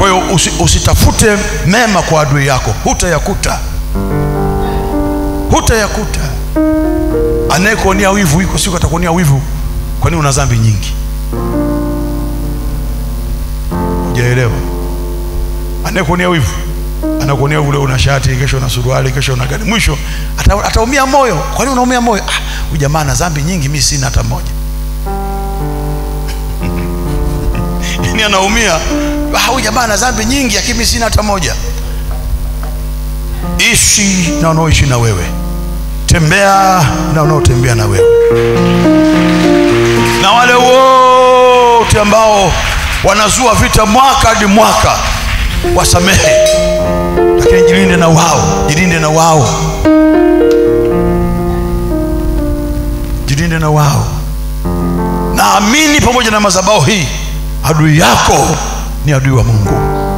kwa hiyo usi, usitafute mema kwa adui yako hutayakuta hutayakuta anayekuonea wivu iko siku atakuonea wivu kwani una dhambi nyingi hujaelewa anayekuonea wivu anakuonea ule una shati kesho una suruali kesho una gani mwisho ata- ataumia moyo kwani unaumia moyo ah, huyu jamaa ana dhambi nyingi mi sina hata moja yani anaumia "Ah, huyu jamaa ana dhambi nyingi lakini mi sina hata moja ishi na wanaoishi na wewe tembea na wanaotembea na wewe na wale wote ambao wanazua vita mwaka hadi mwaka wasamehe lakini jilinde na wao jilinde na wao jilinde na wao naamini pamoja na madhabahu hii adui yako ni adui wa mungu